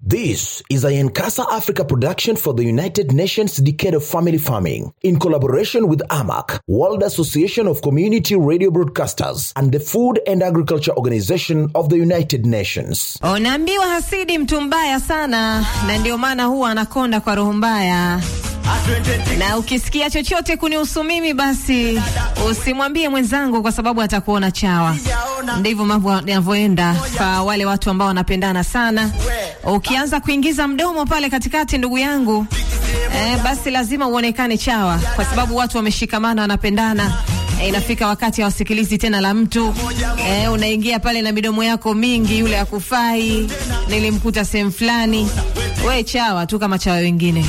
This is a Yankasa Africa production for the United Nations Decade of Family Farming in collaboration with AMAC, World Association of Community Radio Broadcasters, and the Food and Agriculture Organization of the United Nations. Unaambiwa hasidi mtu mbaya sana, na ndio maana huwa anakonda kwa roho mbaya. Na ukisikia chochote kunihusu mimi, basi usimwambie mwenzangu, kwa sababu atakuona chawa. Ndivyo mambo yanavyoenda kwa wale watu ambao wanapendana sana. Ukianza kuingiza mdomo pale katikati, ndugu yangu, eh, basi lazima uonekane chawa, kwa sababu watu wameshikamana, wanapendana. E, inafika wakati hawasikilizi tena la mtu e, unaingia pale na midomo yako mingi, yule akufai, nilimkuta sehemu fulani. We chawa tu kama chawa wengine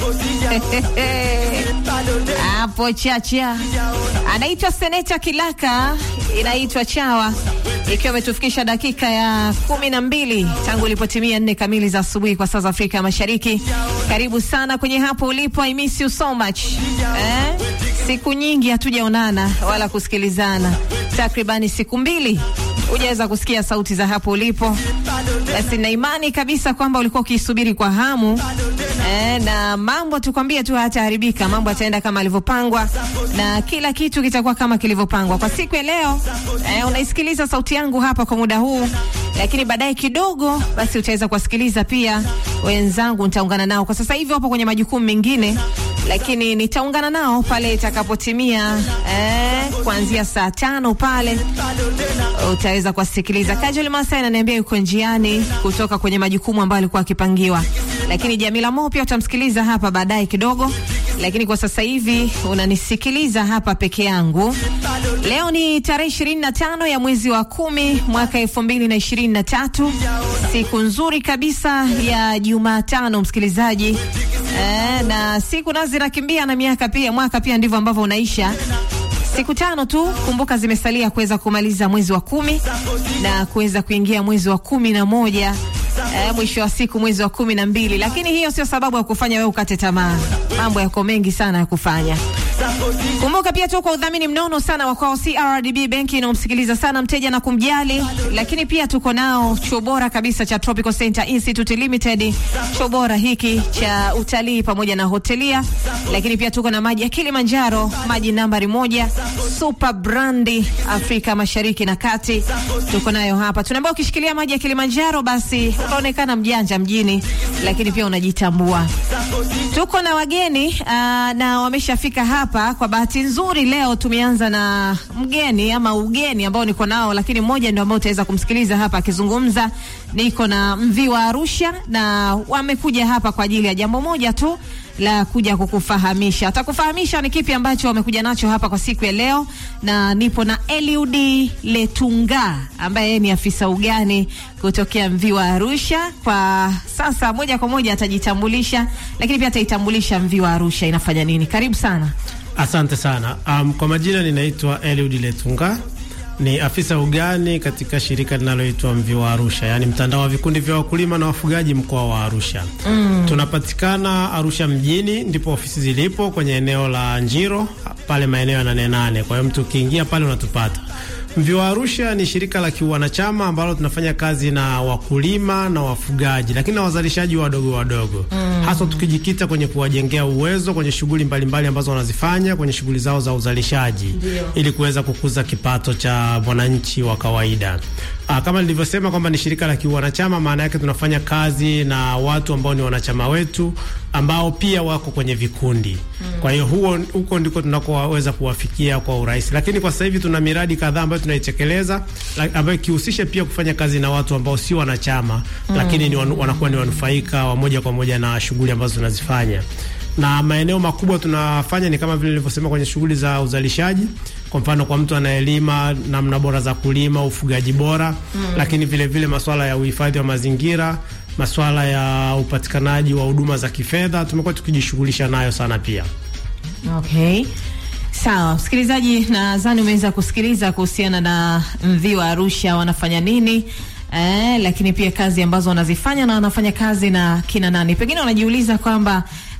hapo chacha. Anaitwa Seneta Kilaka, inaitwa chawa, ikiwa imetufikisha dakika ya kumi na mbili tangu ilipotimia nne kamili za asubuhi kwa saa za Afrika ya Mashariki. Karibu sana kwenye hapo ulipo, I miss you so much eh? Siku nyingi hatujaonana wala kusikilizana, takribani siku mbili hujaweza kusikia sauti za hapo ulipo. Basi na imani kabisa kwamba ulikuwa ukisubiri kwa hamu eh, na mambo tukwambie tu hataharibika, mambo yataenda kama alivyopangwa na kila kitu kitakuwa kama kilivyopangwa kwa siku ya leo. Eh, unaisikiliza sauti yangu hapa kwa muda huu, lakini baadaye kidogo basi utaweza kuwasikiliza pia wenzangu, nitaungana nao kwa sasa hivi wapo kwenye majukumu mengine lakini nitaungana nao pale itakapotimia eh, kuanzia saa tano pale utaweza kuwasikiliza. Kajoli Masai ananiambia yuko njiani kutoka kwenye majukumu ambayo alikuwa akipangiwa, lakini Jamila Mo pia utamsikiliza hapa baadaye kidogo, lakini kwa sasa hivi unanisikiliza hapa peke yangu. Leo ni tarehe ishirini na tano ya mwezi wa kumi mwaka elfu mbili na ishirini na tatu siku nzuri kabisa ya Jumatano, msikilizaji. Eh, na siku nazo zinakimbia na miaka pia, mwaka pia ndivyo ambavyo unaisha. Siku tano tu kumbuka, zimesalia kuweza kumaliza mwezi wa kumi na kuweza kuingia mwezi wa kumi na moja eh, mwisho wa siku mwezi wa kumi na mbili. Lakini hiyo sio sababu ya kufanya wewe ukate tamaa, mambo yako mengi sana ya kufanya. Kumbuka pia tu kwa udhamini mnono sana wa kwao CRDB benki inaomsikiliza sana mteja na kumjali, lakini pia tuko nao chuo bora kabisa cha Tropical Center Institute Limited, chuo bora hiki cha utalii pamoja na hotelia, lakini pia tuko na maji ya Kilimanjaro, maji nambari moja super brandi Afrika Mashariki na Kati, tuko nayo hapa. Tunaambia ukishikilia maji ya Kilimanjaro basi unaonekana mjanja mjini, lakini pia unajitambua. Tuko na wageni uh, na wameshafika hapa. Kwa bahati nzuri leo tumeanza na mgeni ama ugeni ambao niko nao, lakini mmoja ndio ambao utaweza kumsikiliza hapa akizungumza. Niko na mvi wa Arusha na wamekuja hapa kwa ajili ya jambo moja tu la kuja kukufahamisha. Atakufahamisha ni kipi ambacho wamekuja nacho hapa kwa siku ya leo, na nipo na Eliud Letunga ambaye ni afisa ugani kutokea Mvi wa Arusha. Kwa sasa moja kwa moja atajitambulisha, lakini pia ataitambulisha Mvi wa Arusha inafanya nini. Karibu sana. Asante sana. Um, kwa majina ninaitwa Eliud Letunga ni afisa ugani katika shirika linaloitwa Mvi wa Arusha, yaani mtandao wa vikundi vya wakulima na wafugaji mkoa wa Arusha. Mm. Tunapatikana Arusha mjini, ndipo ofisi zilipo kwenye eneo la Njiro pale maeneo ya nane nane. Kwa hiyo mtu ukiingia pale unatupata. Mvi wa Arusha ni shirika la kiwanachama ambalo tunafanya kazi na wakulima na wafugaji, lakini na wazalishaji wadogo wadogo, mm. hasa tukijikita kwenye kuwajengea uwezo kwenye shughuli mbalimbali ambazo wanazifanya kwenye shughuli zao za uzalishaji Dio. ili kuweza kukuza kipato cha mwananchi wa kawaida. Aa, kama nilivyosema kwamba ni shirika la kiwanachama, maana yake tunafanya kazi na watu ambao ni wanachama wetu ambao pia wako kwenye vikundi mm. Kwa hiyo huo huko ndiko tunakoweza kuwafikia kwa urahisi, lakini kwa sasa hivi tuna miradi kadhaa ambayo tunaitekeleza ambayo ikihusisha pia kufanya kazi na watu ambao si wanachama mm. lakini ni wanu, wanakuwa ni wanufaika wa moja kwa moja na shughuli ambazo tunazifanya na maeneo makubwa tunafanya ni kama vile nilivyosema kwenye shughuli za uzalishaji. Kwa mfano, kwa mtu anayelima namna bora za kulima, ufugaji bora mm. lakini vile vile masuala ya uhifadhi wa mazingira, masuala ya upatikanaji wa huduma za kifedha tumekuwa tukijishughulisha nayo sana pia. Okay. Sawa, msikilizaji, nadhani umeweza kusikiliza kuhusiana na Mvi wa Arusha wanafanya nini. Eh, lakini pia kazi ambazo wanazifanya na wanafanya kazi na kina nani. Pengine wanajiuliza kwamba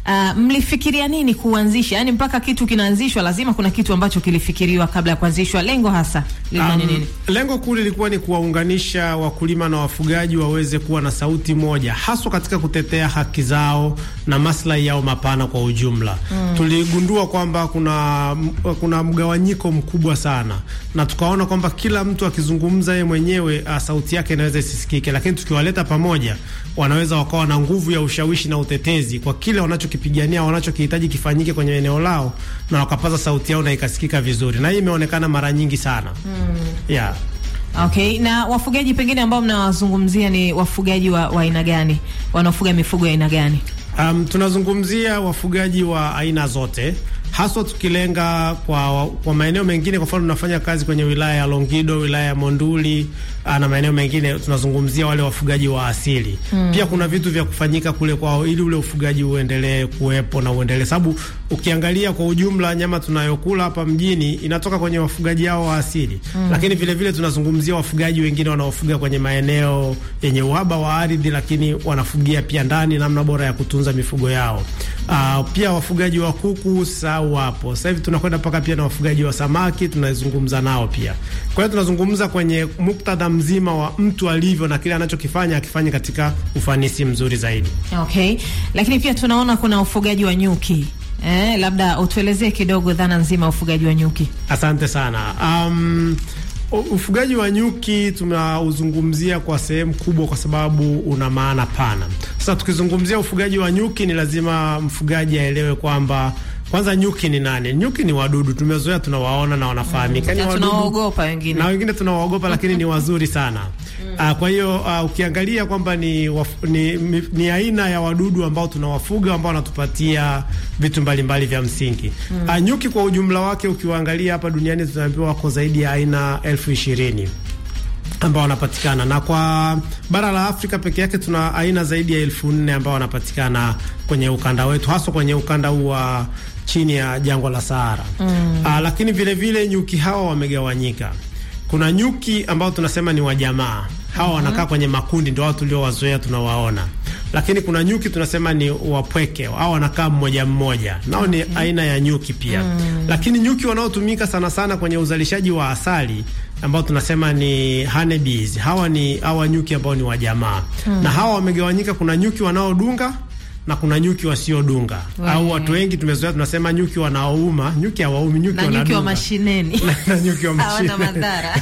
Uh, mlifikiria nini kuanzisha? Yaani mpaka kitu kinaanzishwa lazima kuna kitu ambacho kilifikiriwa kabla ya kuanzishwa. Lengo hasa lilikuwa ni Um, nini? lengo kuu lilikuwa ni kuwaunganisha wakulima na wafugaji waweze kuwa na sauti moja, haswa katika kutetea haki zao na maslahi yao mapana kwa ujumla. Tuligundua kwamba kuna, kuna mgawanyiko mkubwa sana, na tukaona kwamba kila mtu akizungumza yeye mwenyewe uh, sauti yake inaweza isisikike, lakini tukiwaleta pamoja wanaweza wakawa na nguvu ya ushawishi na utetezi kwa kile wanachokipigania, wanachokihitaji kifanyike kwenye eneo lao, na wakapaza sauti yao na ikasikika vizuri, na hii imeonekana mara nyingi sana yeah. Okay, na wafugaji pengine ambao mnawazungumzia ni wafugaji wa wa aina gani? Wanaofuga mifugo ya aina gani? Um, tunazungumzia wafugaji wa aina zote haswa tukilenga kwa, kwa maeneo mengine. Kwa mfano tunafanya kazi kwenye wilaya ya Longido, wilaya ya Monduli aa, na maeneo mengine tunazungumzia wale wafugaji wa asili mm. Pia kuna vitu vya kufanyika kule kwao ili ule ufugaji uendelee kuwepo na uendelee, sababu ukiangalia kwa ujumla nyama tunayokula hapa mjini inatoka kwenye wafugaji hao wa asili mm. Lakini vile vile tunazungumzia wafugaji wengine wanaofuga kwenye maeneo yenye uhaba wa ardhi, lakini wanafugia pia ndani, namna bora ya kutunza mifugo yao. Aa, pia wafugaji wa kuku sau wapo sasa hivi, tunakwenda mpaka pia na wafugaji wa samaki tunazungumza nao pia. Kwa hiyo tunazungumza kwenye muktadha mzima wa mtu alivyo na kile anachokifanya akifanye katika ufanisi mzuri zaidi. Okay, lakini pia tunaona kuna ufugaji wa nyuki eh, labda utuelezee kidogo dhana nzima ya ufugaji wa nyuki. Asante sana. Um, ufugaji wa nyuki tunauzungumzia kwa sehemu kubwa kwa sababu una maana pana. Sasa tukizungumzia ufugaji wa nyuki, ni lazima mfugaji aelewe kwamba kwanza nyuki ni nani? Nyuki ni wadudu, tumezoea tunawaona na wanafahamika, Mm, ni na wadudu tunawaogopa wengine. na wengine tunawaogopa, lakini ni wazuri sana. Uh, kwa hiyo uh, ukiangalia kwamba ni, waf- ni, ni, ni aina ya wadudu ambao tunawafuga ambao wanatupatia vitu mbalimbali vya msingi. Uh, nyuki kwa ujumla wake ukiwaangalia hapa duniani tunaambiwa wako zaidi ya aina elfu ishirini ambao wanapatikana na kwa bara la Afrika peke yake tuna aina zaidi ya elfu nne ambao wanapatikana kwenye ukanda wetu, haswa kwenye ukanda huu wa chini ya jangwa la Sahara. Aa, lakini vile vile nyuki hawa wamegawanyika. Kuna nyuki ambao tunasema ni wajamaa, hawa wanakaa kwenye makundi, ndio wao tuliowazoea tunawaona. Lakini kuna nyuki tunasema ni wapweke, hao wanakaa mmoja mmoja, nao ni aina ya nyuki pia. Lakini nyuki wanaotumika sana sana kwenye uzalishaji wa asali ambao tunasema ni honeybees. Hawa ni hawa nyuki ambao ni wajamaa na hawa wamegawanyika. Kuna nyuki wanaodunga na kuna nyuki wasiodunga, au watu wengi tumezoea tunasema nyuki wanaouma. Nyuki hawaumi, nyuki Na nyuki wa wanadunga. mashineni na nyuki wa hawana mashine. madhara.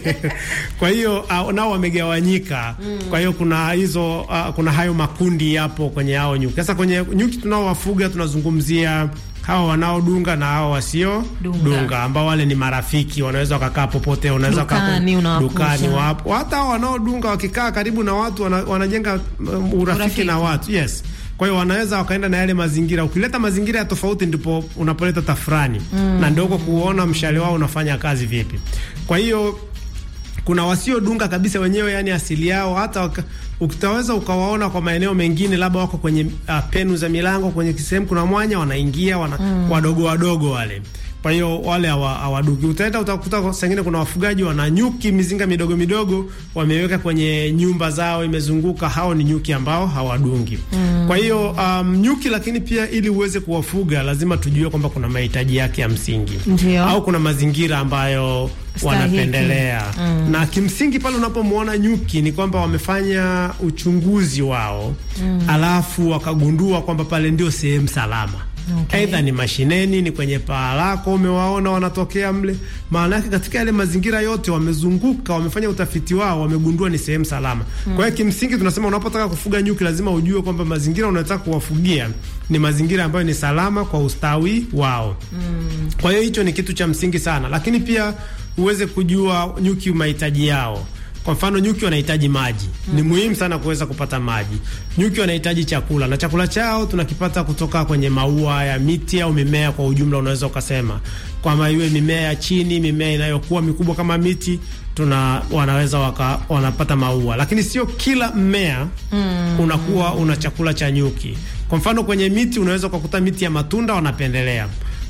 kwa hiyo uh, nao wamegawanyika. Kwa hiyo kuna hizo uh, kuna hayo makundi yapo kwenye hao nyuki. Sasa kwenye nyuki tunaowafuga tunazungumzia hawa wanaodunga na hawa wasio Dunga. dunga, ambao wale ni marafiki, wanaweza wakakaa popote, unaweza wakakaa Dukani, unawakuta. dukani, wapo hata hao wanaodunga wakikaa karibu na watu wana, wanajenga um, urafiki, Urafiki. na watu yes. Kwa hiyo wanaweza wakaenda na yale mazingira. Ukileta mazingira ya tofauti, ndipo unapoleta tafurani na ndio huko kuona mshale wao unafanya kazi vipi. Kwa hiyo kuna wasiodunga kabisa wenyewe, yani asili yao, hata waka- ukitaweza ukawaona kwa maeneo mengine, labda wako kwenye uh, penu za milango, kwenye sehemu kuna mwanya, wanaingia wana, wadogo wadogo wale. Kwa hiyo wale hawa- hawaduki. Utaenda utakuta kwa- saa ingine kuna wafugaji wana nyuki mizinga midogo midogo wameweka kwenye nyumba zao imezunguka. Hao ni nyuki ambao hawadungi. Kwa hiyo um, nyuki, lakini pia ili uweze kuwafuga lazima tujue kwamba kuna mahitaji yake ya msingi Ndio. au kuna mazingira ambayo Stahiki. wanapendelea na kimsingi pale unapomwona nyuki ni kwamba wamefanya uchunguzi wao alafu wakagundua kwamba pale ndio sehemu salama. Okay. Aidha ni mashineni, ni kwenye paa lako, umewaona wanatokea mle. Maana yake katika yale mazingira yote wamezunguka, wamefanya utafiti wao, wamegundua ni sehemu salama. Kwa hiyo kimsingi tunasema unapotaka kufuga nyuki lazima ujue kwamba mazingira unayotaka kuwafugia ni mazingira ambayo ni salama kwa ustawi wao. Kwa hiyo hicho ni kitu cha msingi sana, lakini pia uweze kujua nyuki mahitaji yao. Kwa mfano nyuki wanahitaji maji, ni muhimu sana kuweza kupata maji. Nyuki wanahitaji chakula, na chakula chao tunakipata kutoka kwenye maua ya miti au mimea kwa ujumla. Unaweza ukasema kwamba iwe mimea ya chini, mimea inayokuwa mikubwa kama miti, tuna wanaweza waka, wanapata maua, lakini sio kila mmea unakuwa una chakula cha nyuki. Kwa mfano kwenye miti unaweza ukakuta miti ya matunda wanapendelea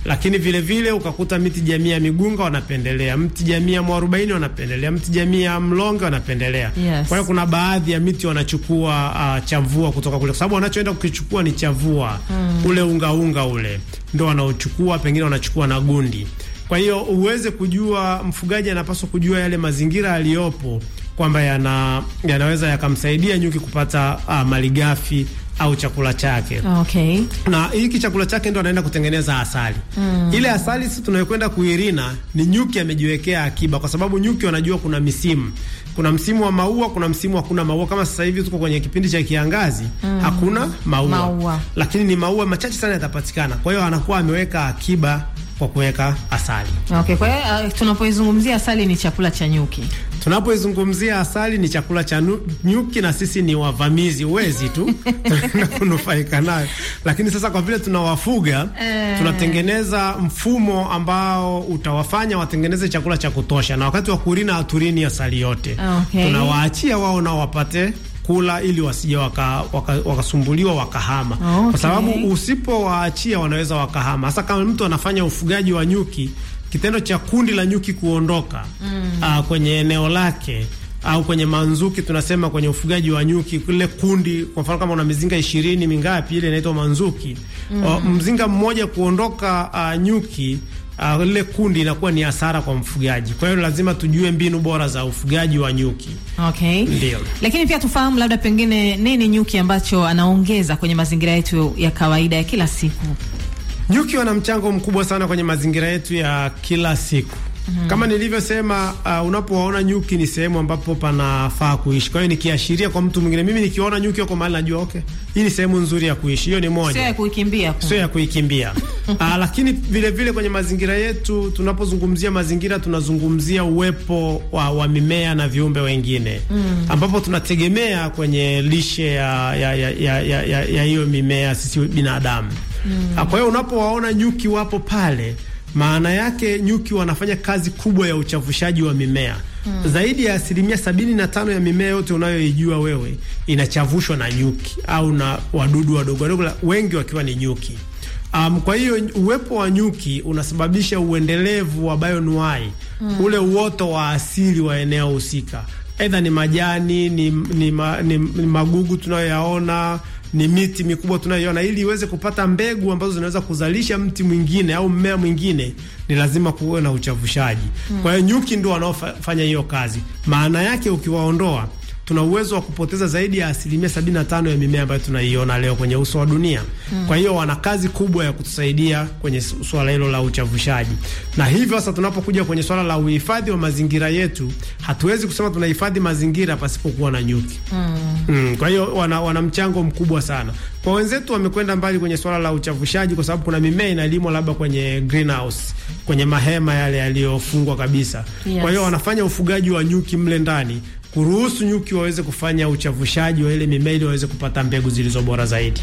lakini vile vile ukakuta miti jamii ya migunga wanapendelea, mti jamii ya mwarobaini wanapendelea, mti jamii ya mlonge wanapendelea. Yes. Kwa hiyo kuna baadhi ya miti wanachukua uh, chavua kutoka kule, kwa sababu wanachoenda kukichukua ni chavua ule unga unga ule ndo wanaochukua, pengine wanachukua na gundi. Kwa hiyo uweze kujua, mfugaji anapaswa kujua yale mazingira aliyopo kwamba yana, yanaweza yakamsaidia nyuki kupata uh, malighafi au chakula chake Okay. na hiki chakula chake ndo anaenda kutengeneza asali. Ile asali sisi tunayokwenda kuirina ni nyuki amejiwekea akiba, kwa sababu nyuki wanajua kuna misimu. Kuna msimu wa maua, kuna msimu hakuna maua. Kama sasa hivi tuko kwenye kipindi cha kiangazi, hakuna maua. Maua. lakini ni maua machache sana yatapatikana. Kwa hiyo anakuwa ameweka akiba kwa kuweka asali. Okay, kwa hiyo uh, tunapoizungumzia asali ni chakula cha nyuki. Tunapoizungumzia asali ni chakula cha nu- nyuki, na sisi ni wavamizi, uwezi tu tunaenda kunufaika nayo. Lakini sasa kwa vile tunawafuga, Eh. tunatengeneza mfumo ambao utawafanya watengeneze chakula cha kutosha, na wakati wa kurina haturini asali yote, Okay. tunawaachia wao nao wapate kula ili wasije wakasumbuliwa waka, wakasumbuliwa wakahama, Okay. kwa sababu usipowaachia wanaweza wakahama, hasa kama mtu anafanya ufugaji wa nyuki kitendo cha kundi la nyuki kuondoka mm. kwenye eneo lake au kwenye manzuki, tunasema kwenye ufugaji wa nyuki, kile kundi, kwa mfano kama una mizinga ishirini mingapi, ile inaitwa manzuki mm. mzinga mmoja kuondoka uh, nyuki uh, lile kundi inakuwa ni hasara kwa mfugaji. Kwa hiyo lazima tujue mbinu bora za ufugaji wa nyuki. Okay. Ndio. Lakini pia tufahamu labda pengine nini nyuki ambacho anaongeza kwenye mazingira yetu ya kawaida ya kila siku. Nyuki wana mchango mkubwa sana kwenye mazingira yetu ya kila siku. Kama nilivyosema, uh, unapowaona nyuki ni sehemu ambapo panafaa kuishi. Kwa hiyo nikiashiria kwa mtu mwingine, mimi nikiona nyuki wako mahali najua okay, hii ni sehemu nzuri ya kuishi. Hiyo ni moja Sio ya kuikimbia. ku- sio ya kuikimbia. Aa, lakini vile vile kwenye mazingira yetu, tunapozungumzia mazingira tunazungumzia uwepo wa, wa mimea na viumbe wengine ambapo tunategemea kwenye lishe ya ya ya ya ya, ya, ya hiyo mimea sisi binadamu. Ah, Kwa hiyo unapowaona nyuki wapo pale, maana yake nyuki wanafanya kazi kubwa ya uchavushaji wa mimea. Zaidi ya asilimia sabini na tano ya mimea yote unayoijua wewe inachavushwa na nyuki au na wadudu wadogo wadogo, la- wengi wakiwa ni nyuki. Um, kwa hiyo uwepo wa nyuki unasababisha uendelevu wa bioanuwai ule uoto wa asili wa eneo husika, aidha ni majani ni, ni, ma, ni, ni magugu tunayoyaona ni miti mikubwa tunayoiona, ili iweze kupata mbegu ambazo zinaweza kuzalisha mti mwingine au mmea mwingine, ni lazima kuwe na uchavushaji. Kwa hiyo nyuki ndio wanaofanya hiyo kazi. Maana yake ukiwaondoa tuna uwezo wa kupoteza zaidi ya asilimia sabini na tano ya mimea ambayo tunaiona leo kwenye uso wa dunia. Kwa hiyo wana kazi kubwa ya kutusaidia kwenye su- swala hilo la uchavushaji, na hivyo sasa tunapokuja kwenye swala la uhifadhi wa mazingira yetu, hatuwezi kusema tunahifadhi mazingira pasipokuwa na nyuki. Mm, kwa hiyo wana, wana mchango mkubwa sana. Kwa wenzetu wamekwenda mbali kwenye swala la uchavushaji, kwa sababu kuna mimea inalimwa labda kwenye greenhouse, kwenye mahema yale yaliyofungwa kabisa. Yes. Kwa hiyo wanafanya ufugaji wa nyuki mle ndani kuruhusu nyuki waweze kufanya uchavushaji wa ile mimea ili waweze kupata mbegu zilizo bora zaidi.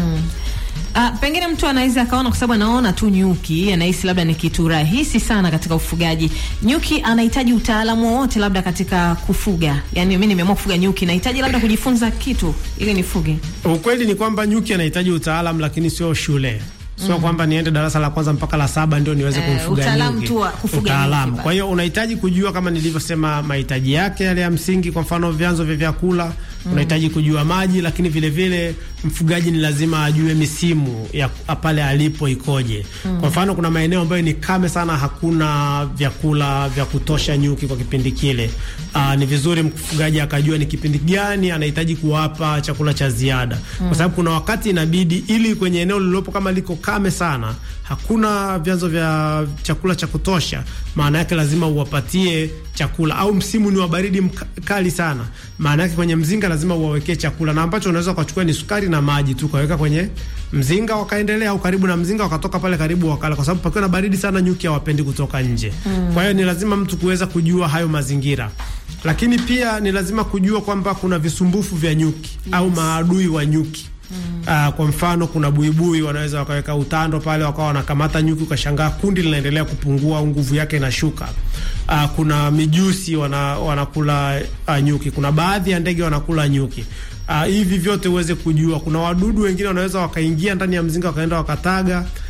Ah, pengine mtu anaweza akaona kwa sababu anaona tu nyuki anahisi labda ni kitu rahisi sana katika ufugaji. Nyuki anahitaji utaalamu wowote labda katika kufuga. Yaani mimi nimeamua kufuga nyuki, nahitaji labda kujifunza kitu ili nifuge. Ukweli ni kwamba nyuki anahitaji utaalamu, lakini sio shule sio kwamba niende darasa la kwanza mpaka la saba ndio niweze Eh, kumfuga utaalamu nyuki. tu wa kufuga Utaalamu. nyuki Kwa hiyo unahitaji kujua kama nilivyosema mahitaji yake yale ya msingi, kwa mfano vyanzo vya vyakula unahitaji kujua maji, lakini vile vile mfugaji ni lazima ajue misimu ya pale alipo ikoje. Kwa mfano kuna maeneo ambayo ni kame sana, hakuna vyakula vya kutosha nyuki kwa kipindi kile. Aa, ni vizuri mfugaji akajua ni kipindi gani anahitaji kuwapa chakula cha ziada, kwa sababu kuna wakati inabidi ili kwenye eneo lililopo kama liko kame sana, hakuna vyanzo vya chakula cha kutosha, maana yake lazima uwapatie chakula, au msimu ni wa baridi mkali sana, maana yake kwenye mzinga lazima uwawekee chakula, na ambacho unaweza ukachukua ni sukari na maji tu ukaweka kwenye mzinga wakaendelea, au karibu na mzinga wakatoka pale karibu wakala, kwa sababu pakiwa na baridi sana nyuki hawapendi kutoka nje. Kwa hiyo ni lazima mtu kuweza kujua hayo mazingira, lakini pia ni lazima kujua kwamba kuna visumbufu vya nyuki au maadui wa nyuki. Uh, kwa mfano kuna buibui wanaweza wakaweka utando pale wakawa wanakamata nyuki, ukashangaa kundi linaendelea kupungua au nguvu yake inashuka. Uh, kuna mijusi wana, wanakula uh, nyuki. Kuna baadhi ya ndege wanakula nyuki. Uh, hivi vyote uweze kujua. Kuna wadudu wengine wanaweza wakaingia ndani ya mzinga wakaenda wakataga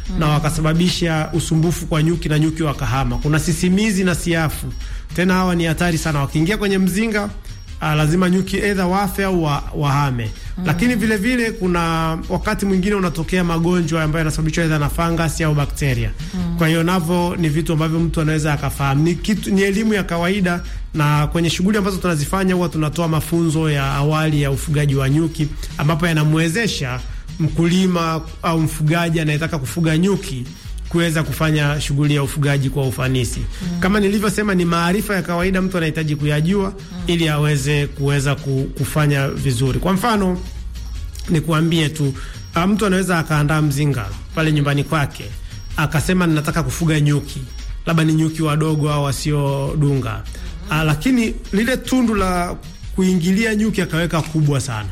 na wakasababisha usumbufu kwa nyuki na nyuki wakahama. Kuna sisimizi na siafu, tena hawa ni hatari sana, wakiingia kwenye mzinga Uh, lazima nyuki either wafe au wa, wahame. Mm. Lakini vile vile kuna wakati mwingine unatokea magonjwa ambayo yanasababishwa either na fangasi au bakteria. Mm. Kwa hiyo navyo ni vitu ambavyo mtu anaweza akafahamu. Ni kitu, ni elimu ya kawaida na kwenye shughuli ambazo tunazifanya huwa tunatoa mafunzo ya awali ya ufugaji wa nyuki ambapo yanamwezesha mkulima au mfugaji anayetaka kufuga nyuki kuweza kufanya shughuli ya ufugaji kwa ufanisi. Mm. Kama nilivyosema, ni maarifa ya kawaida mtu anahitaji kuyajua mm. ili aweze kuweza kufanya vizuri. Kwa mfano, nikuambie tu mtu anaweza akaandaa mzinga pale nyumbani kwake akasema ninataka kufuga nyuki, labda ni nyuki wadogo au wasiodunga. Mm. Lakini lile tundu la kuingilia nyuki akaweka kubwa sana.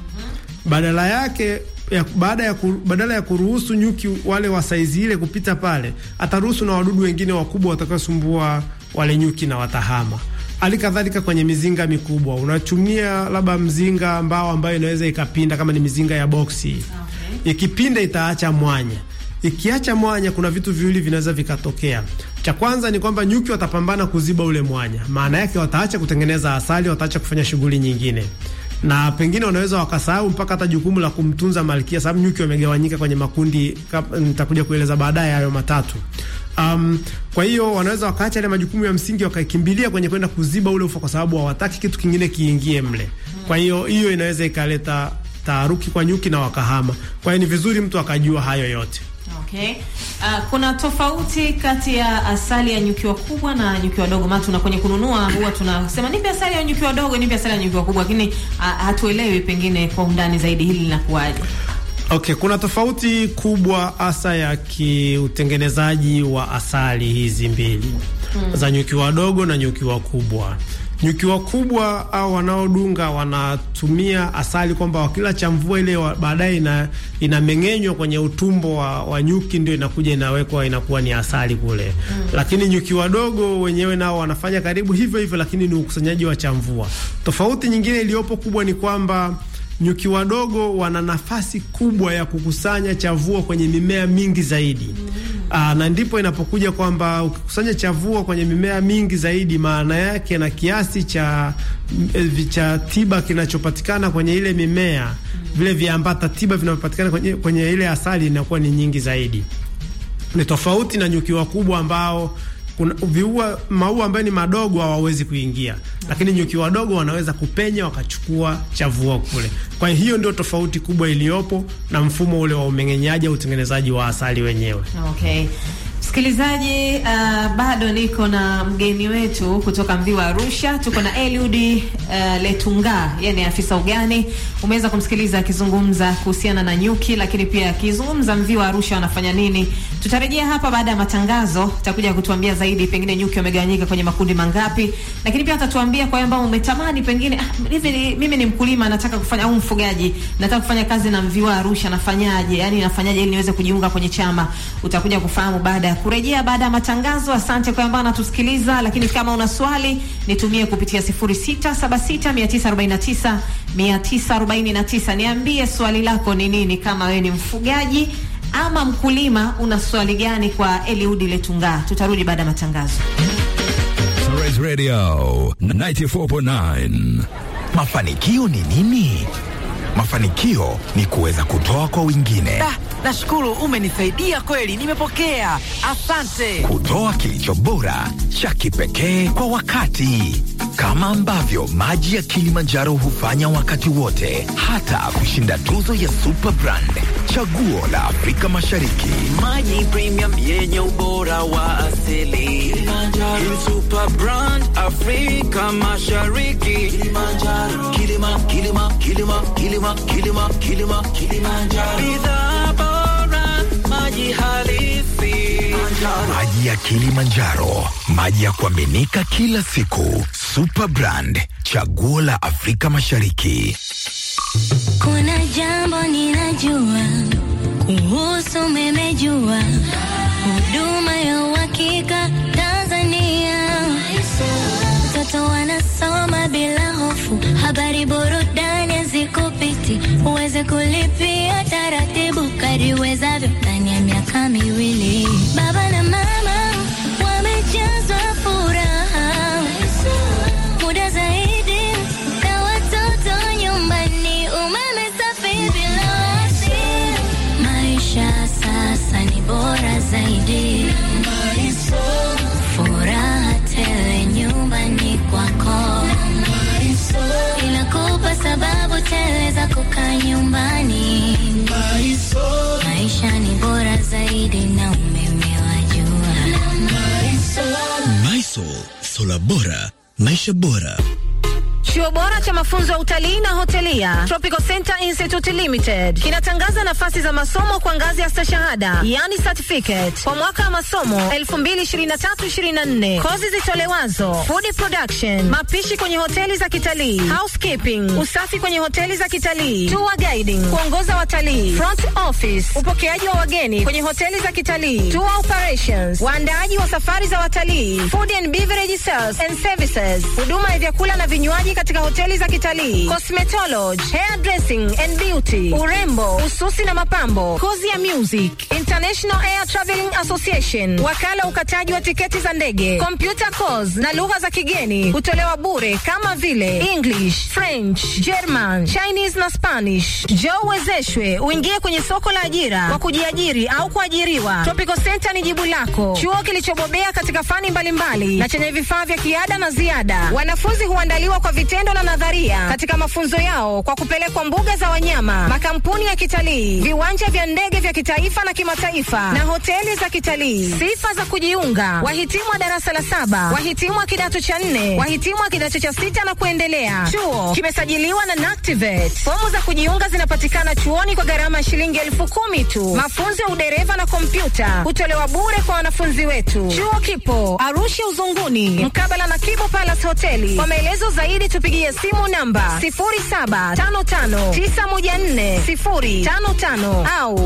Mm. Badala yake ya, baada ya kuru, badala ya kuruhusu nyuki wale wa saizi ile kupita pale, ataruhusu na wadudu wengine wakubwa watakaosumbua wale nyuki na watahama. Hali kadhalika kwenye mizinga mikubwa, unatumia labda mzinga mbao ambayo inaweza ikapinda, kama ni mizinga ya boksi okay. Ikipinda itaacha mwanya. Ikiacha mwanya, kuna vitu viwili vinaweza vikatokea. Cha kwanza ni kwamba nyuki watapambana kuziba ule mwanya, maana yake wataacha kutengeneza asali, wataacha kufanya shughuli nyingine na pengine wanaweza wakasahau mpaka hata jukumu la kumtunza malkia, sababu nyuki wamegawanyika kwenye makundi, nitakuja kueleza baadaye hayo matatu. Um, kwa hiyo wanaweza wakaacha yale majukumu ya msingi wakakimbilia kwenye kwenda kuziba ule ufa, kwa sababu hawataki kitu kingine kiingie mle. Kwa hiyo hiyo inaweza ikaleta taharuki kwa nyuki na wakahama. Kwa hiyo ni vizuri mtu akajua hayo yote. Okay. Uh, kuna tofauti kati ya asali ya nyuki wakubwa na nyuki wadogo. Maana tuna kwenye kununua huwa tunasema nipe asali ya nyuki wadogo, nipe asali ya nyuki wakubwa, lakini uh, hatuelewi pengine kwa undani zaidi hili linakuwaje. Okay, kuna tofauti kubwa hasa ya kiutengenezaji wa asali hizi mbili hmm, za nyuki wadogo na nyuki wakubwa. Nyuki wakubwa au wanaodunga wanatumia asali kwamba wakila cha mvua ile baadaye ina inameng'enywa kwenye utumbo wa, wa nyuki ndio inakuja inawekwa inakuwa ni asali kule. Mm. Lakini nyuki wadogo wenyewe nao wanafanya karibu hivyo hivyo, lakini ni ukusanyaji wa cha mvua. Tofauti nyingine iliyopo kubwa ni kwamba nyuki wadogo wana nafasi kubwa ya kukusanya chavua kwenye mimea mingi zaidi. Mm. Aa, na ndipo inapokuja kwamba ukikusanya chavua kwenye mimea mingi zaidi, maana yake na kiasi cha cha tiba kinachopatikana kwenye ile mimea, mm. vile viambata tiba vinavyopatikana kwenye, kwenye ile asali inakuwa ni nyingi zaidi. Ni tofauti na nyuki wakubwa ambao kuna viua maua ambayo ni madogo hawawezi kuingia, lakini nyuki wadogo wanaweza kupenya wakachukua chavua kule. Kwa hiyo ndio tofauti kubwa iliyopo na mfumo ule wa umeng'enyaji au utengenezaji wa asali wenyewe. Okay. Msikilizaji, uh, bado niko na mgeni wetu kutoka mvi wa Arusha. Tuko na Eliud uh, Letunga, yeye ni afisa ugani. Umeweza kumsikiliza akizungumza kuhusiana na nyuki, lakini pia akizungumza mvi wa Arusha wanafanya nini. Tutarejea hapa baada ya matangazo, tutakuja kutuambia zaidi, pengine nyuki wamegawanyika kwenye makundi mangapi, lakini pia atatuambia kwa ambao umetamani pengine, ah, hivi mimi ni mkulima nataka kufanya au mfugaji nataka kufanya kazi na mvi wa Arusha, nafanyaje? Yani nafanyaje ili niweze kujiunga kwenye chama? Utakuja kufahamu baada ya kurejea baada ya matangazo. Asante kwa ambao anatusikiliza, lakini kama una swali nitumie kupitia 0676 949 niambie swali lako ni nini, kama wewe ni mfugaji ama mkulima, una swali gani kwa Eliud Letunga? Tutarudi baada ya matangazo. Sunrise Radio 94.9. Mafanikio ni nini? Mafanikio ni kuweza kutoa kwa wengine. Da, nashukuru umenisaidia kweli, nimepokea. Asante. Kutoa kilicho bora cha kipekee kwa wakati, kama ambavyo maji ya Kilimanjaro hufanya wakati wote, hata kushinda tuzo ya Super Brand, chaguo la Afrika Mashariki. Maji premium yenye ubora wa asili. Kilimanjaro. Super Brand Afrika Mashariki. Kilimanjaro. Kilima, kilima, kilima, kilima, kilima, kilima, Kilimanjaro. Bidhaa bora, maji halisi. Maji ya Kilimanjaro, maji ya kuaminika kila siku. Super Brand, chaguo la Afrika Mashariki. Kuna jambo ninajua kuhusu memejua huduma ya uhakika Tanzania. Watoto wanasoma bila hofu, habari burudani hazikupiti, uweze kulipia taratibu kadi uwezavyo ndani ya miaka miaka miwili. Baba na mama wamejazwa furaha, muda zaidi na watoto nyumbani, umeme safi bila wasi. Maisha sasa ni bora zaidi, furaha tele nyumbani kwako, inakupa sababu tele za kukaa nyumbani. Maisha ni bora zaidi na umeme wa jua. Mysol, sola bora, maisha bora. Chuo bora cha mafunzo ya utalii na hotelia Tropical Center Institute Limited kinatangaza nafasi za masomo kwa ngazi ya stashahada, yani certificate, kwa mwaka wa masomo 2023-2024. Kozi zitolewazo food production, mapishi kwenye hoteli za kitalii, housekeeping, usafi kwenye hoteli za kitalii, tour guiding, kuongoza watalii, front office, upokeaji wa wageni kwenye hoteli za kitalii, tour operations, waandaaji wa safari za watalii, food and beverage sales and services, huduma ya vyakula na vinywaji katika hoteli za kitalii, cosmetology, hair dressing and beauty, urembo, ususi na mapambo, kozi ya music, International Air Traveling Association, wakala ukataji wa tiketi za ndege, computer course na lugha za kigeni hutolewa bure kama vile English, French, German, Chinese na Spanish. Njoo uwezeshwe uingie kwenye soko la ajira kwa kujiajiri au kuajiriwa. Tropical Center ni jibu lako, chuo kilichobobea katika fani mbalimbali na chenye vifaa vya kiada na ziada. Wanafunzi huandaliwa kwa vitendo na nadharia katika mafunzo yao kwa kupelekwa mbuga za wanyama, makampuni ya kitalii, viwanja vya ndege vya kitaifa na kimataifa na hoteli za kitalii. Sifa za kujiunga: wahitimu wa darasa la saba, wahitimu wa kidato cha nne, wahitimu wa kidato cha sita na kuendelea. Chuo kimesajiliwa na NACTIVATE. Fomu za kujiunga zinapatikana chuoni kwa gharama ya shilingi elfu kumi tu. Mafunzo ya udereva na kompyuta hutolewa bure kwa wanafunzi wetu. Chuo kipo Arusha Uzunguni, mkabala na Kibo Palace Hoteli. Kwa maelezo zaidi tupigie simu namba 0755914055 au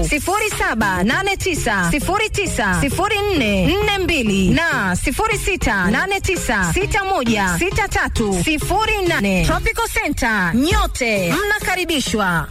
0789090442 na 0689616308. Tropical Center, nyote mnakaribishwa.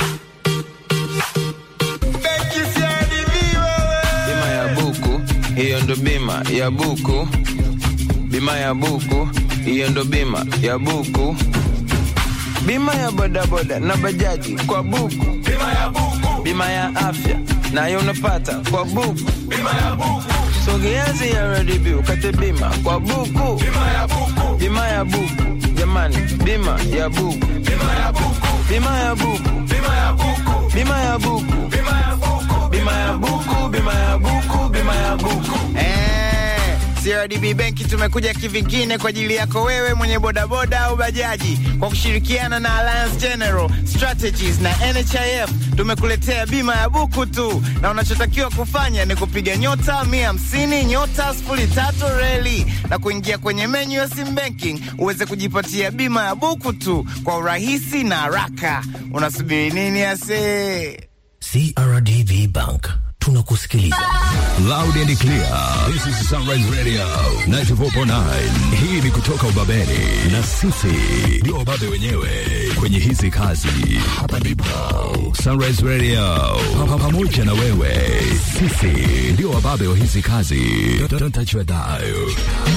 Bima ya buku, hiyo ndo bima ya buku. Bima ya buku, hiyo ndo bima ya buku. Bima ya bodaboda na bajaji kwa buku. Bima ya buku. Bima ya afya nayo unapata kwa buku. Bima ya buku. Sogea CRDB ukate bima kwa buku. Bima ya buku. Bima ya buku. Jamani, bima ya buku. Bima ya buku. Bima ya buku. Bima ya buku. Bima ya buku. Bima ya buku. Bima ya buku. Bima ya buku. Bima ya buku. Eh, CRDB Benki tumekuja kivingine kwa ajili yako wewe mwenye bodaboda au bajaji kwa kushirikiana na Alliance General Strategies na NHIF tumekuletea bima ya buku tu, na unachotakiwa kufanya ni kupiga nyota mia hamsini nyota sifuri tatu reli na kuingia kwenye menyu ya sim banking uweze kujipatia bima ya buku tu kwa urahisi na haraka. Unasubiri nini ase? CRDB Bank tunakusikiliza. Loud and clear. This is Sunrise Radio 94.9. Hii ni kutoka Ubabeni na sisi ndio wababe wenyewe kwenye hizi kazi. Hapa ndipo Sunrise Radio Pa- pamoja na wewe, sisi ndio wababe wa hizi kazi. Don't, don't touch your dial.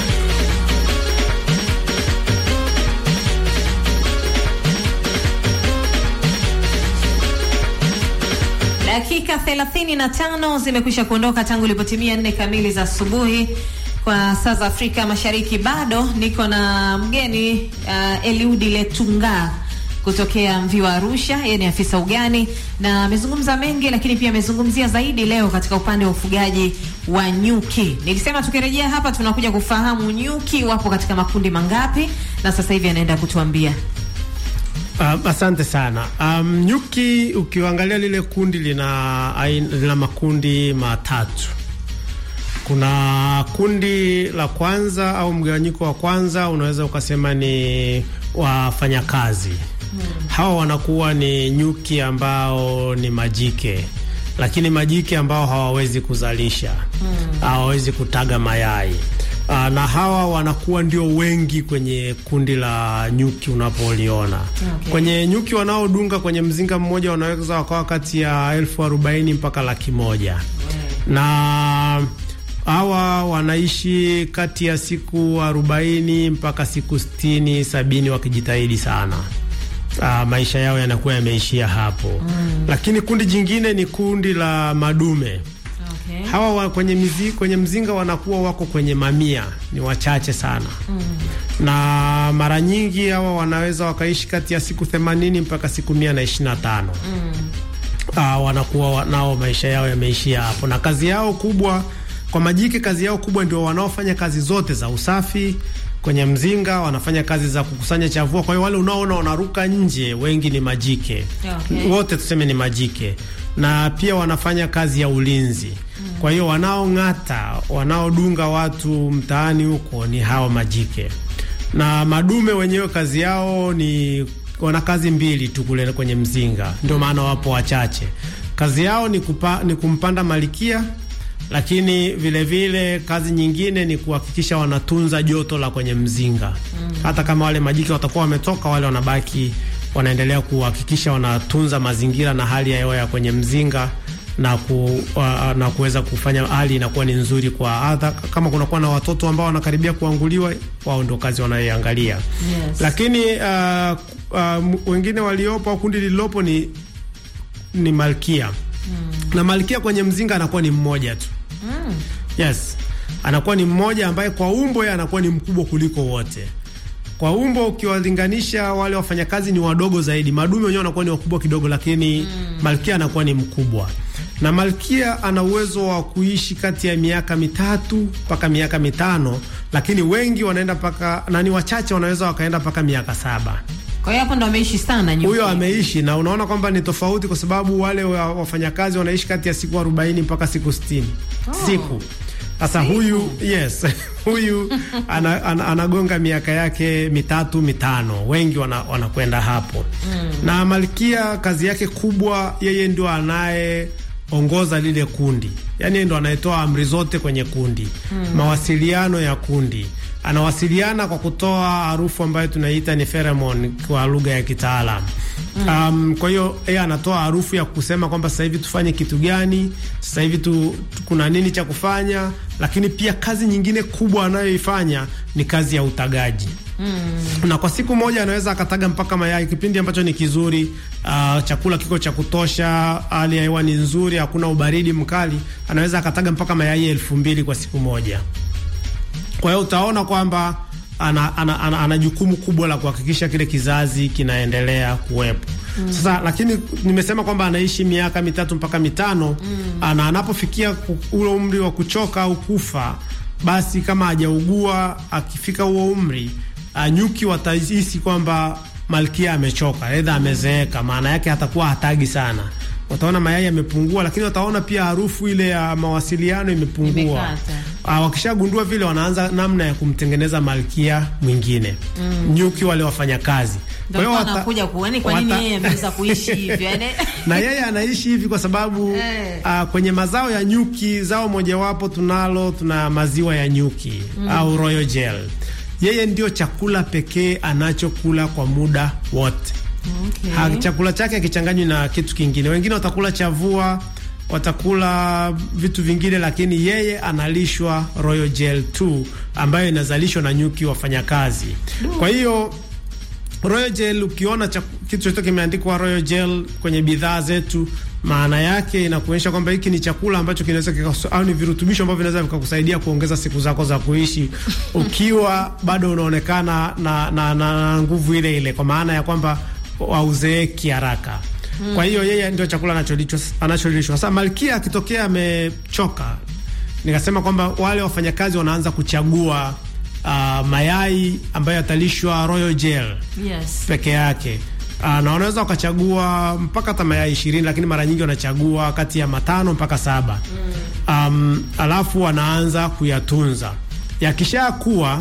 Dakika 35 zimekwisha kuondoka tangu ilipotimia nne kamili za asubuhi kwa saa za Afrika Mashariki. Bado niko na mgeni uh, Eliudi Letunga kutokea Mviwa Arusha. Yeye ni afisa ugani na amezungumza mengi, lakini pia amezungumzia zaidi leo katika upande wa ufugaji wa nyuki. Nilisema tukirejea hapa tunakuja kufahamu nyuki wapo katika makundi mangapi, na sasa hivi anaenda kutuambia. Um, asante sana. Um, nyuki ukiangalia lile kundi lina, ain, lina makundi matatu. Kuna kundi la kwanza au mgawanyiko wa kwanza unaweza ukasema ni wafanyakazi. Hawa wanakuwa ni nyuki ambao ni majike, lakini majike ambao hawawezi kuzalisha, hawawezi kutaga mayai. Aa, na hawa wanakuwa ndio wengi kwenye kundi la nyuki unapoliona. Okay. Kwenye nyuki wanaodunga kwenye mzinga mmoja wanaweza wakawa kati ya elfu arobaini mpaka laki moja na hawa wanaishi kati ya siku arobaini mpaka siku sitini sabini wakijitahidi sana. Uh, maisha yao yanakuwa yameishia hapo mm. Lakini kundi jingine ni kundi la madume Okay. hawa wa kwenye, mizi, kwenye mzinga wanakuwa wako kwenye mamia, ni wachache sana mm. na mara nyingi hawa wanaweza wakaishi kati ya siku themanini mpaka siku mia na ishirini na tano mm. uh, wanakuwa wa- nao maisha yao yameishia hapo, na kazi yao kubwa kwa majike, kazi yao kubwa ndio wanaofanya kazi zote za usafi kwenye mzinga, wanafanya kazi za kukusanya chavua. Kwa hiyo wale unaoona wanaruka nje wengi ni majike Okay. wote tuseme ni majike, na pia wanafanya kazi ya ulinzi. Kwa hiyo wanaong'ata, wanaodunga watu mtaani huko ni hawa majike, na madume wenyewe kazi yao ni wana kazi mbili tu kule kwenye mzinga, ndio maana wapo wachache. Kazi yao ni, kupa, ni kumpanda malikia lakini vile vile kazi nyingine ni kuhakikisha wanatunza joto la kwenye mzinga mm. Hata kama wale majike watakuwa wametoka, wale wanabaki wanaendelea kuhakikisha wanatunza mazingira na hali ya hewa ya kwenye mzinga na ku, uh, na kuweza kufanya hali inakuwa ni nzuri kwa hata kama kunakuwa na watoto ambao wanakaribia kuanguliwa, wao ndio kazi wanayoiangalia Yes. lakini uh, uh, wengine waliopo au kundi lililopo ni, ni malkia mm. na malkia kwenye mzinga anakuwa ni mmoja tu Mm. Yes, anakuwa ni mmoja ambaye kwa umbo yeye anakuwa ni mkubwa kuliko wote. Kwa umbo ukiwalinganisha wale wafanyakazi ni wadogo zaidi, madume wenyewe wanakuwa ni wakubwa kidogo, lakini mm. malkia anakuwa ni mkubwa, na malkia ana uwezo wa kuishi kati ya miaka mitatu mpaka miaka mitano, lakini wengi wanaenda mpaka na ni wachache wanaweza wakaenda mpaka miaka saba. Kwa hiyo hapo ndo ameishi sana nyuki. Huyo ameishi na unaona kwamba ni tofauti, kwa sababu wale wa- wafanyakazi wanaishi kati ya siku arobaini mpaka siku sitini Oh. siku. Sasa huyu yes, huyu ana, ana, anagonga miaka yake mitatu mitano, wengi wana- wanakwenda hapo Mm. na malkia kazi yake kubwa, yeye ndio anayeongoza lile kundi, yaani yeye ndo anayetoa amri zote kwenye kundi Mm. mawasiliano ya kundi anawasiliana kwa kutoa harufu ambayo tunaita ni pheromone kwa lugha ya kitaalam. Um, kwa hiyo yeye anatoa harufu ya kusema kwamba sasa hivi tufanye kitu gani, sasa hivi tu, tu, kuna nini cha kufanya, lakini pia kazi nyingine kubwa anayoifanya ni kazi ya utagaji na kwa siku moja anaweza akataga mpaka mayai, kipindi ambacho ni kizuri. Uh, chakula kiko cha kutosha, hali ya hewa ni nzuri, hakuna ubaridi mkali, anaweza akataga mpaka mayai elfu mbili kwa siku moja. Kwa hiyo utaona kwamba ana, ana, ana, ana jukumu kubwa la kuhakikisha kile kizazi kinaendelea kuwepo. Mm. Sasa lakini nimesema kwamba anaishi miaka mitatu mpaka mitano Mm. na anapofikia ku- ule umri wa kuchoka au kufa, basi kama hajaugua akifika huo umri uh, nyuki watahisi kwamba malkia amechoka, aidha amezeeka, maana yake hatakuwa hatagi sana. Wataona mayai yamepungua, lakini wataona pia harufu ile ya mawasiliano imepungua. Imekata. Uh, wakishagundua vile, wanaanza namna ya kumtengeneza malkia mwingine Mm. nyuki wale wafanyakazi. Kwa hiyo Ndio wata- anakuja kuoni kwa nini wata- yeye ameweza kuishi hivyo. Yaani na yeye anaishi hivi kwa sababu Eh. uh, kwenye mazao ya nyuki, zao mojawapo tunalo, tuna maziwa ya nyuki Mm. au royal gel. Yeye ndio chakula pekee anachokula kwa muda wote. Okay. Ha, chakula chake hakichanganywi na kitu kingine. Wengine watakula chavua, watakula vitu vingine, lakini yeye analishwa royal gel tu ambayo inazalishwa na nyuki wafanyakazi. Kwa hiyo Royal Gel ukiona chaku- kitu chochote kimeandikwa Royal Gel kwenye bidhaa zetu, maana yake inakuonyesha kwamba hiki ni chakula ambacho kinaweza kikakus- au ni virutubisho ambavyo vinaweza vikakusaidia kuongeza siku zako za kuishi ukiwa bado unaonekana na, na, na, na nguvu ile ile, kwa maana ya kwamba hauzeeki haraka. Mm. Kwa hiyo yeye ndio chakula anacholishwa anacholishwa. Sasa malkia akitokea amechoka, nikasema kwamba wale wafanyakazi wanaanza kuchagua uh, mayai ambayo yatalishwa Royal Gel Yes. peke yake. Uh, na wanaweza wakachagua mpaka hata mayai ishirini, lakini mara nyingi wanachagua kati ya matano mpaka saba. Um, alafu wanaanza kuyatunza. Yakishakuwa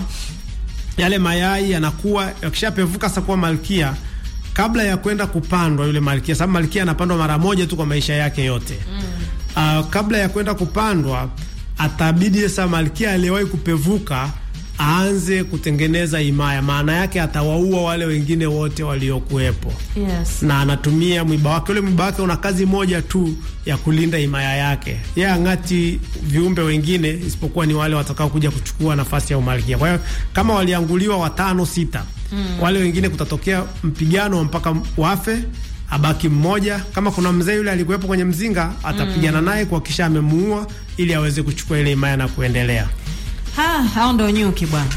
yale mayai yanakuwa, yakishapevuka sasa kuwa malkia, kabla ya kwenda kupandwa yule malkia, sababu malkia anapandwa mara moja tu kwa maisha yake yote uh, kabla ya kwenda kupandwa atabidi sasa malkia aliyewahi kupevuka aanze kutengeneza himaya. Maana yake atawaua wale wengine wote waliokuwepo Yes. na anatumia mwiba wake. Ule mwiba wake una kazi moja tu ya kulinda himaya yake. Yeye ang'ati viumbe wengine isipokuwa ni wale watakao kuja kuchukua nafasi ya umalkia. Kwa hiyo kama walianguliwa watano sita, wale wengine kutatokea mpigano mpaka wafe, abaki mmoja. Kama kuna mzee yule alikuwepo kwenye mzinga, atapigana naye kuhakikisha amemuua, ili aweze kuchukua ile himaya na kuendelea. Ha, hao ndo nyuki bwana.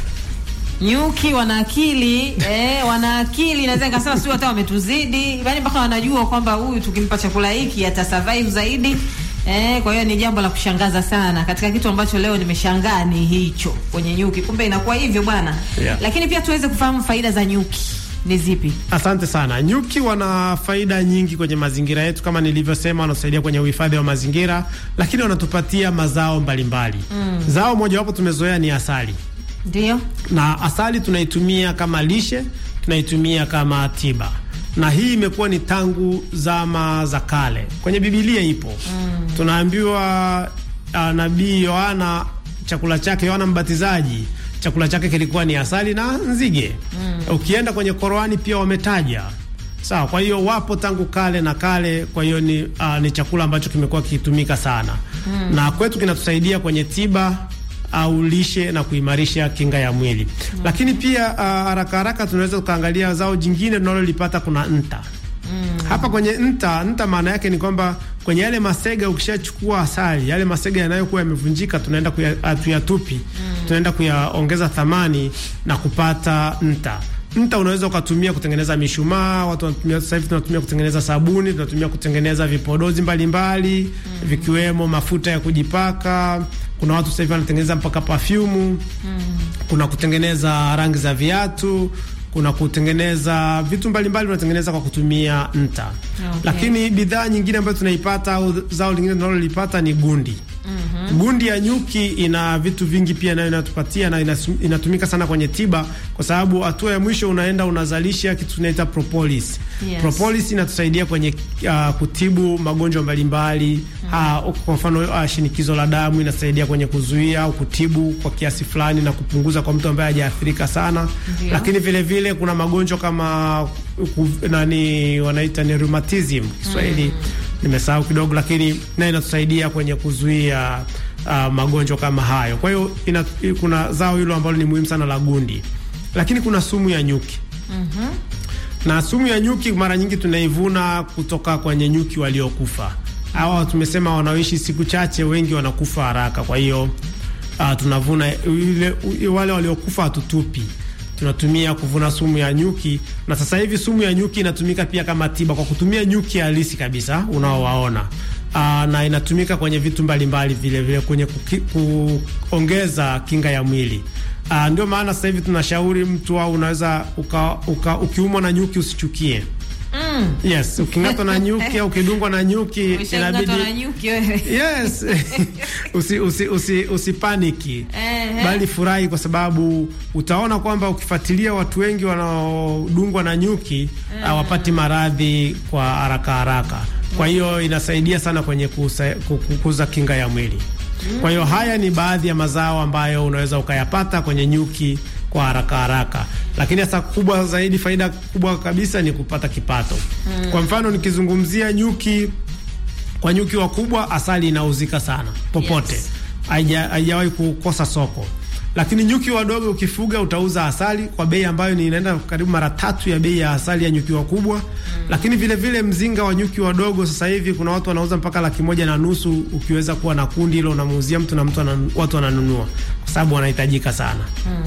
Nyuki wana akili eh, wana akili naweza nikasema sio hata wametuzidi, yaani mpaka wanajua kwamba huyu tukimpa chakula hiki ata survive zaidi. Eh, kwa hiyo ni jambo la kushangaza sana. Katika kitu ambacho leo nimeshangaa ni hicho kwenye nyuki. Kumbe inakuwa hivyo bwana. Yeah. Lakini pia tuweze kufahamu faida za nyuki ni zipi? Asante sana. Nyuki wana faida nyingi kwenye mazingira yetu, kama nilivyosema, wanasaidia kwenye uhifadhi wa mazingira, lakini wanatupatia mazao mbalimbali mm. Zao mojawapo tumezoea ni asali, Ndio? na asali tunaitumia kama lishe, tunaitumia kama tiba, na hii imekuwa ni tangu zama za kale. Kwenye Bibilia ipo mm. tunaambiwa uh, nabii Yohana chakula chake, Yohana Mbatizaji chakula chake kilikuwa ni asali na nzige mm. Ukienda kwenye Qur'ani pia wametaja sawa. Kwa hiyo wapo tangu kale na kale, kwa hiyo ni, uh, ni chakula ambacho kimekuwa kikitumika sana mm. na kwetu kinatusaidia kwenye tiba au lishe na kuimarisha kinga ya mwili mm. Lakini pia uh, haraka haraka tunaweza tukaangalia zao jingine tunalolipata, kuna nta Mm. Hapa kwenye nta, nta maana yake ni kwamba kwenye yale masega ukishachukua asali, yale masega yanayokuwa yamevunjika tunaenda tuyatupi, mm. tunaenda kuyaongeza thamani na kupata nta. Nta unaweza ukatumia kutengeneza mishumaa, watu wanatumia sasa hivi tunatumia kutengeneza sabuni, tunatumia kutengeneza vipodozi mbalimbali mm. vikiwemo mafuta ya kujipaka. Kuna watu sasa hivi wanatengeneza mpaka perfume mm. kuna kutengeneza rangi za viatu kuna kutengeneza vitu mbalimbali unatengeneza kwa kutumia nta. Okay. Lakini bidhaa nyingine ambayo tunaipata au zao lingine tunalolipata ni gundi. Mm-hmm. Gundi ya nyuki ina vitu vingi pia nayo inatupatia na inatumika sana kwenye tiba, kwa sababu hatua ya mwisho unaenda unazalisha kitu tunaita propolis. Yes. Propolis inatusaidia kwenye uh, kutibu magonjwa mbalimbali. Mm-hmm. Uh, kwa mfano uh, shinikizo la damu inasaidia kwenye kuzuia au kutibu kwa kiasi fulani na kupunguza kwa mtu ambaye hajaathirika sana. Ndiyo. Lakini vile vile kuna magonjwa kama uh, nani wanaita ni rheumatism Kiswahili. Mm. Nimesahau kidogo, lakini nayo inatusaidia kwenye kuzuia uh, magonjwa kama hayo. Kwa hiyo kuna zao hilo ambalo ni muhimu sana la gundi, lakini kuna sumu ya nyuki. mm-hmm. na sumu ya nyuki mara nyingi tunaivuna kutoka kwenye nyuki waliokufa. Hawa tumesema wanaoishi siku chache, wengi wanakufa haraka. Kwa hiyo uh, tunavuna ile, wale waliokufa hatutupi tunatumia kuvuna sumu ya nyuki, na sasa hivi sumu ya nyuki inatumika pia kama tiba kwa kutumia nyuki halisi kabisa unaowaona. Aa, na inatumika kwenye vitu mbalimbali vile vile kwenye kuki, kuongeza kinga ya mwili. Aa, ndio maana sasa hivi tunashauri mtu au unaweza uka, uka, ukiumwa na nyuki usichukie. Mm. Yes, uking'atwa na nyuki au ukidungwa na nyuki inabidi na nyuki wewe. Yes. usi, usi, usi, usipaniki. Eh, bali furahi kwa sababu utaona kwamba ukifuatilia watu wengi wanaodungwa na nyuki hawapati mm. maradhi kwa haraka haraka. Kwa hiyo inasaidia sana kwenye kusa, kukuza kinga ya mwili. Mm. Kwa hiyo haya ni baadhi ya mazao ambayo unaweza ukayapata kwenye nyuki kwa haraka haraka, lakini hasa kubwa zaidi, faida kubwa kabisa ni kupata kipato. Mm. Kwa mfano nikizungumzia nyuki, kwa nyuki wakubwa asali inauzika sana popote, haijawahi yes. kukosa soko, lakini nyuki wadogo ukifuga utauza asali kwa bei ambayo ni inaenda karibu mara tatu ya bei ya asali ya nyuki wakubwa. Mm. Lakini vile vile mzinga wa nyuki wadogo sasa hivi kuna watu wanauza mpaka laki moja na nusu. Ukiweza kuwa na kundi hilo unamuuzia mtu na mtu anan, watu wananunua kwa sababu wanahitajika sana. Mm.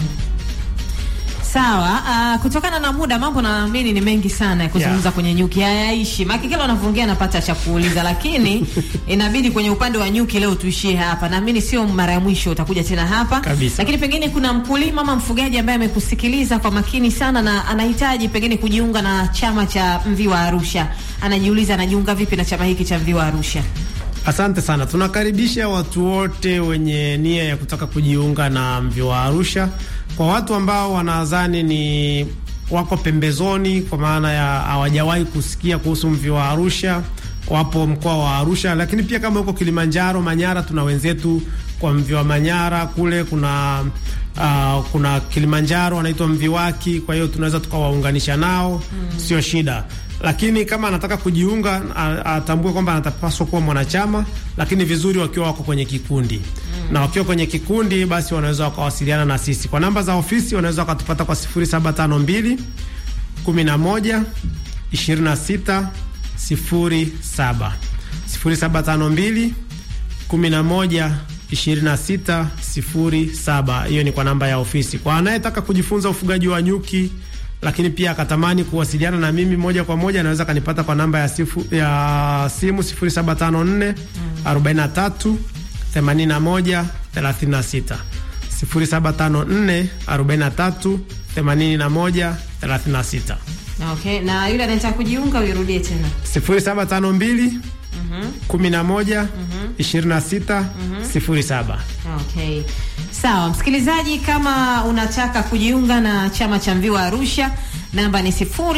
Sawa. Uh, kutokana na muda mambo naamini ni mengi sana ya kuzungumza yeah. Kwenye nyuki hayaishi maki, kila unavyoongea napata cha kuuliza, lakini inabidi kwenye upande wa nyuki leo tuishie hapa. Naamini sio mara ya mwisho, utakuja tena hapa kabisa. Lakini pengine kuna mkulima ama mfugaji ambaye amekusikiliza kwa makini sana na anahitaji pengine kujiunga na chama cha Mviwa Arusha, anajiuliza anajiunga vipi na chama hiki cha Mviwa Arusha? Asante sana. Tunakaribisha watu wote wenye nia ya kutaka kujiunga na Mviwa Arusha. Kwa watu ambao wanadhani ni wako pembezoni, kwa maana ya hawajawahi kusikia kuhusu Mviwa Arusha, wapo mkoa wa Arusha, lakini pia kama huko Kilimanjaro, Manyara, tuna wenzetu kwa mvi wa Manyara kule kuna uh, kuna Kilimanjaro wanaitwa Mviwaki, kwa hiyo tunaweza tukawaunganisha nao mm. Sio shida, lakini kama anataka kujiunga atambue kwamba anatapaswa kuwa mwanachama, lakini vizuri wakiwa wako kwenye kikundi mm. Na wakiwa kwenye kikundi, basi wanaweza wakawasiliana na sisi kwa namba za ofisi, wanaweza wakatupata kwa 0752 11 26 07 0752 11 26 07. Hiyo ni kwa namba ya ofisi. Kwa anayetaka kujifunza ufugaji wa nyuki lakini pia akatamani kuwasiliana na mimi moja kwa moja anaweza kanipata kwa namba ya, sifu, ya simu 0754 43 81 36 0754 43 81 36. Okay, na yule anayetaka kujiunga uirudie tena. 0752 11 26 07. Okay. Sawa, msikilizaji, kama unataka kujiunga na chama cha Mviwa Arusha, namba ni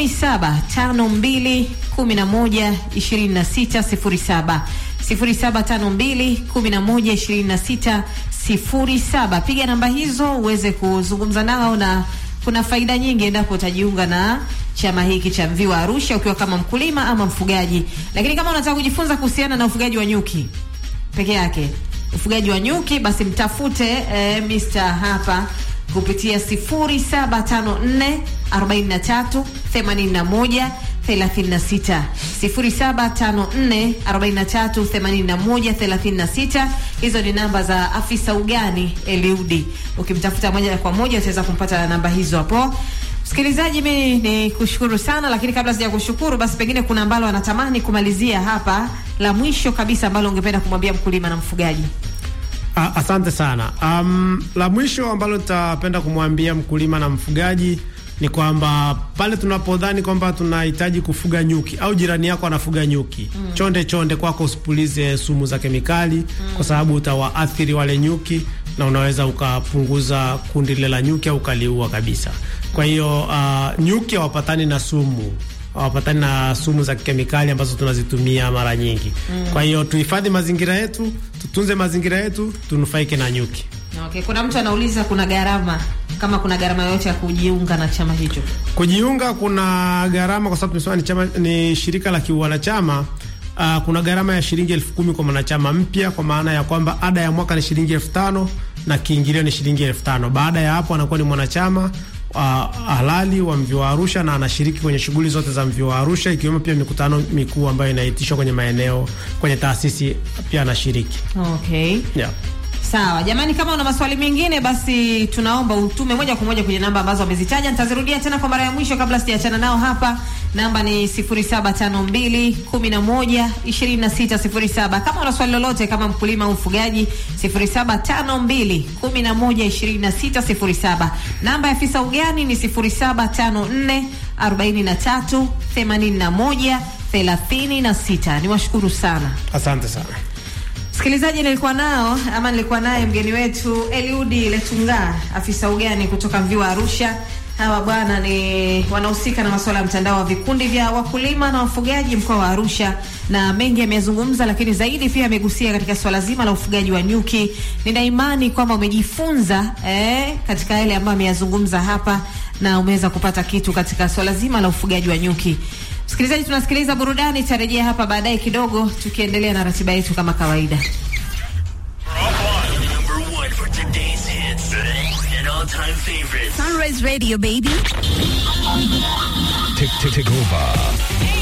0752 11 26 07 0752 11 26 07. Piga namba hizo uweze kuzungumza nao na kuna faida nyingi endapo utajiunga na chama hiki cha Mviwa Arusha ukiwa kama mkulima ama mfugaji. Lakini kama unataka kujifunza kuhusiana na ufugaji wa nyuki peke yake, ufugaji wa nyuki, basi mtafute eh, Mr. hapa kupitia 0754 43 81 36 0754 43 81 36. Hizo ni namba za afisa ugani Eliudi. Ukimtafuta moja kwa moja utaweza kumpata na namba hizo hapo. Msikilizaji, mimi ni kushukuru sana, lakini kabla sija kushukuru, basi pengine kuna ambalo anatamani kumalizia hapa, la mwisho kabisa ambalo ungependa kumwambia mkulima na mfugaji. A, asante sana. Um, la mwisho ambalo nitapenda kumwambia mkulima na mfugaji ni kwamba pale tunapodhani kwamba tunahitaji kufuga nyuki au jirani yako anafuga nyuki mm. chonde chonde kwako usipulize sumu za kemikali mm. kwa sababu utawaathiri wale nyuki na unaweza ukapunguza kundi lile la nyuki au ukaliua kabisa. Kwa hiyo uh, nyuki hawapatani na sumu hawapatani na sumu za kemikali ambazo tunazitumia mara nyingi mm. kwa hiyo tuhifadhi mazingira yetu, tutunze mazingira yetu, tunufaike na nyuki. Okay, kuna mtu anauliza kuna gharama kama kuna gharama yoyote ya kujiunga na chama hicho? Kujiunga kuna gharama kwa sababu tumesema ni chama, ni shirika la kiwanachama. Uh, kuna gharama ya shilingi elfu kumi kwa mwanachama mpya, kwa maana ya kwamba ada ya mwaka ni shilingi elfu tano na kiingilio ni shilingi elfu tano. Baada ya hapo anakuwa ni mwanachama uh, halali wa Mviwa Arusha na anashiriki kwenye shughuli zote za Mviwa Arusha ikiwemo pia mikutano mikuu ambayo inaitishwa kwenye maeneo kwenye taasisi pia anashiriki. Okay. Yeah. Sawa jamani, kama una maswali mengine basi tunaomba utume moja kwa moja kwenye namba ambazo wamezitaja. Nitazirudia tena kwa mara ya mwisho kabla sijaachana nao hapa. Namba ni 0752 11 2607. Kama una swali lolote kama mkulima au mfugaji 0752 11 2607. Namba ya afisa ugani ni 0754 43 81 36. Niwashukuru sana. Asante sana. Msikilizaji, nilikuwa nao ama nilikuwa naye mgeni wetu Eliudi Letunga, afisa ugani kutoka Mviwa Arusha. Hawa bwana ni wanahusika na masuala ya mtandao wa vikundi vya wakulima na wafugaji mkoa wa Arusha, na mengi amezungumza, lakini zaidi pia amegusia katika swala zima la ufugaji wa nyuki. Nina imani kwamba umejifunza eh, katika yale ambayo ameyazungumza hapa na umeweza kupata kitu katika swala zima la ufugaji wa nyuki. Msikilizaji, tunasikiliza burudani, tarejea hapa baadaye kidogo, tukiendelea na ratiba yetu kama kawaida. Number one for today's hits and all-time favorites. Sunrise Radio, baby. Take, take, take over.